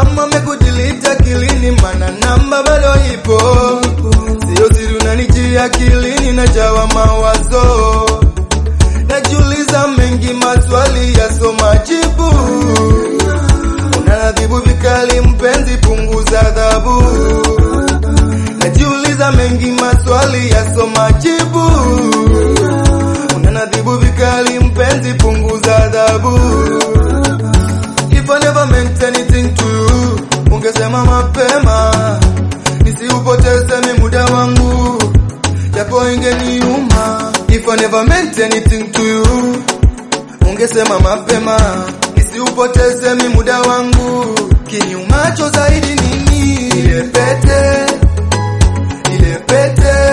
kama mekudilita akilini, mana namba bado ipo, sio siri, unanijia akilini, najawa mawazo, najiuliza mengi, maswali yaso majibu, unaadhibu vikali, mpenzi, punguza adhabu, najiuliza mengi, maswali yaso majibu, unanadhibu vikali, mpenzi, punguza adhabu If I never meant anything to you, ungesema mapema, nisiupoteze mi muda wangu, japo ingeniuma. If I never meant anything to you, ungesema mapema, nisiupoteze mi muda wangu. Kinyumacho zaidi nini? Ile pete, ile pete